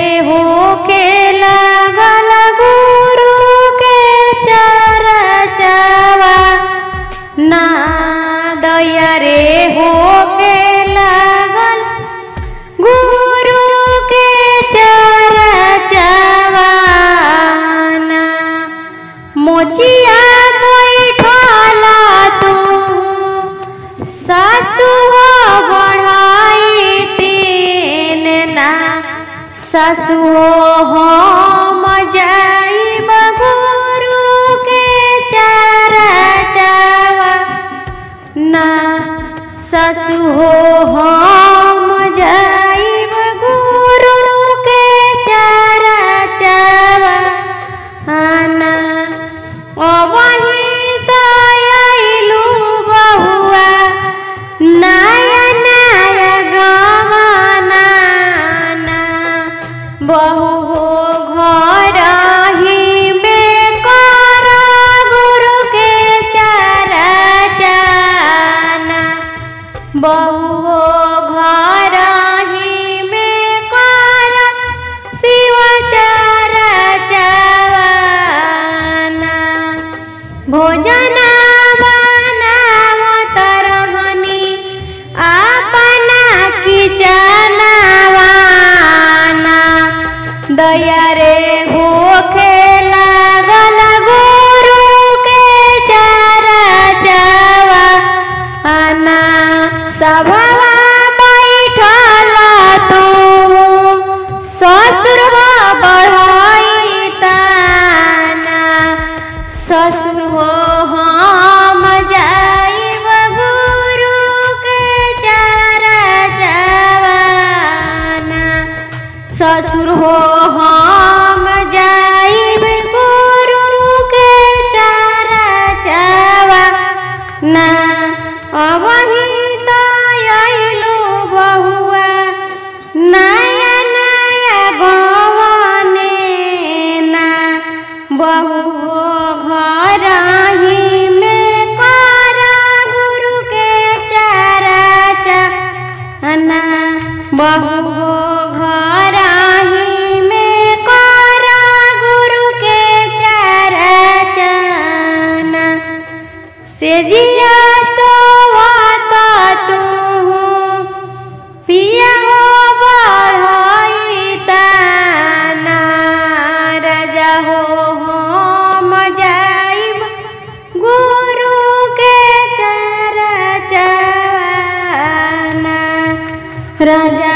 हो के लागल गुरु के चरचवा ना दया रे हो के लागल गुरु के चरचवा ना मोचिया बैठला तू सासु हो बढ़ाई तीन ना सासु हो हम जाइब गुरु के चरचवा ना सासु हो हम जाइब गुरु के चरचवा आना अबही दयालु बहुआ नया नया गमना बहु हो घर ही में कर गुरु के चरचना बहु हो घर ही में कर शिव चरचना भोजन बनाव तरहनी अपना किचनवाना दया रे होखे लागल गुरु के चरचवा आना सभवा बैठल तू ससुर बढ़ाई ताना ससुर हो हम जाइब गुरु के चरचवाना ससुर हो हम जाइब गुरु के चरचवा ना अबही दयालु बहुआ नया नया गवने ना बहु घर ही में कर गुरु के चरचना बहु घर ही में कर गुरु के चरचना से जिया सोवत तू पिया हो बढ़ाई ताना राजा हो हम जाइब गुरु के चरचना राजा